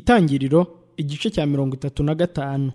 itangiriro igice cya mirongo itatu na gatanu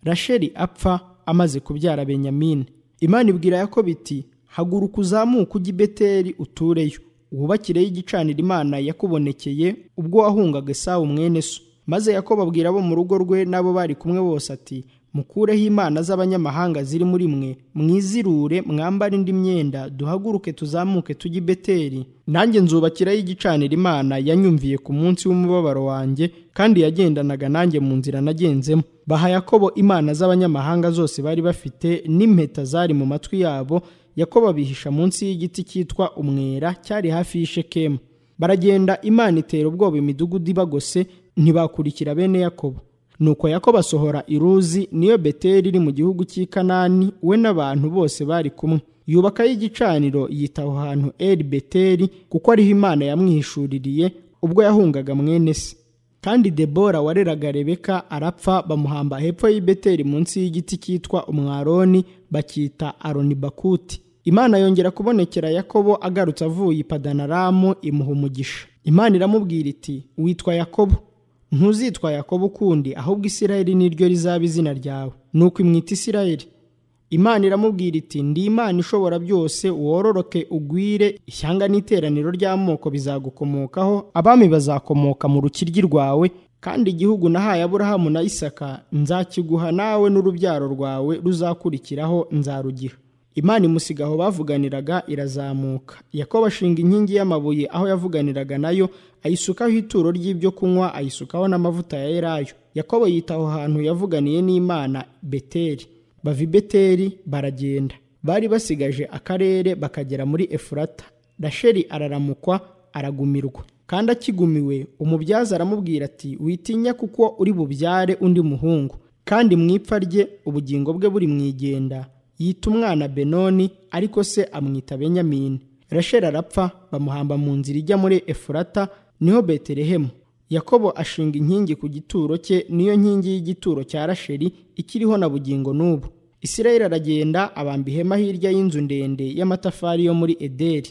rasheli apfa amaze kubyara benyamini imana ibwira yakobo iti haguruka uzamuke ujye i beteli utureyo wubakireyo igicaniro imana yakubonekeye ubwo wahungaga esawu mwene so maze yakobo abwira abo mu rugo rwe n'abo bari kumwe bose ati mukureho imana z'abanyamahanga ziri muri mwe mwizirure mwambare indi myenda duhaguruke tuzamuke tujye i beteli nanjye nzubakirayo igicaniro imana yanyumviye ku munsi w'umubabaro wanjye kandi yagendanaga nanjye mu nzira nagenzemo baha yakobo imana z'abanyamahanga zose bari bafite n'impeta zari mu matwi yabo yakobo abihisha munsi y'igiti cyitwa umwera cyari hafi y'ishekemu baragenda imana itera ubwoba imidugudu ibagose ntibakurikira bene yakobo nuko yakobo asohora iruzi niyo beteri iri mu gihugu cy'i kanani we n'abantu bose bari kumwe yubakayo igicaniro yita aho hantu eri beteri kuko ariho imana yamwihishuririye ubwo yahungaga mwene se kandi debora wareraga rebeka arapfa bamuhamba hepfo y'i beteri munsi y'igiti cyitwa umwaroni bacyita aronibakuti imana yongera kubonekera yakobo agarutse avuye i padanaramu imuha umugisha imana iramubwira iti witwa yakobo ntuzitwa yakobo ukundi ahubwo isirayeli niryo rizaba izina ryawe nuko imwita isirayeli imana iramubwira iti ndi imana ishobora byose wororoke ugwire ishyanga n'iteraniro ry'amoko bizagukomokaho abami bazakomoka mu rukiryi rwawe kandi igihugu nahaye aburahamu na isaka nzakiguha nawe n'urubyaro rwawe ruzakurikiraho nzarugiha imana imusiga aho bavuganiraga irazamuka yakobo ashinga inkingi y'amabuye aho yavuganiraga nayo ayisukaho ituro ry'ibyo kunywa ayisukaho n'amavuta ya elayo yakobo yita aho hantu yavuganiye n'imana beteri bava i beteri baragenda bari basigaje akarere bakagera muri efurata rasheli araramukwa aragumirwa kandi akigumiwe umubyaza aramubwira ati witinya kuko uri bubyare undi muhungu kandi mu ipfa rye ubugingo bwe buri mu igenda yita umwana benoni ariko se amwita benyamini rasheli arapfa bamuhamba mu nzira ijya muri efurata niho betelehemu yakobo ashinga inkingi ku gituro cye niyo nkingi y'igituro cya rasheli ikiriho na bugingo n'ubu isirayeli aragenda abamba ihema hirya y'inzu ndende y'amatafari yo muri ederi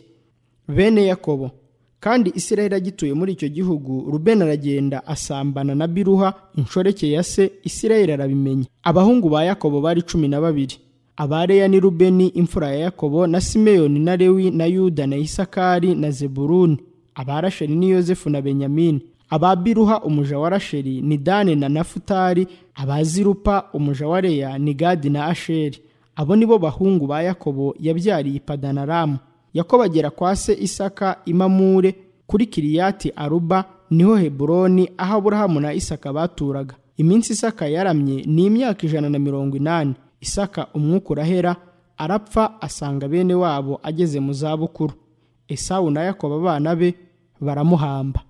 bene yakobo kandi isirayeli agituye muri icyo gihugu rubeni aragenda asambana na biruha inshoreke ya se isirayeli arabimenya abahungu ba yakobo bari cumi na babiri abareya ni rubeni imfura ya yakobo na simeyoni na lewi na yuda na isakari na zeburuni aba rasheli ni yozefu na benyamini aba biruha umuja wa rasheli ni dani na nafutari aba zirupa umuja wa leya ni gadi na asheri abo ni bo bahungu ba yakobo yabyariye padanaramu yakobo agera kwa se isaka imamure kuri kiriyati aruba niho heburoni aho aburahamu na isaka baturaga iminsi isaka yaramye ni imyaka ijana na mirongo inani isaka umwuka urahera arapfa asanga bene wabo ageze mu zabukuru esawu na yakobo abana be baramuhamba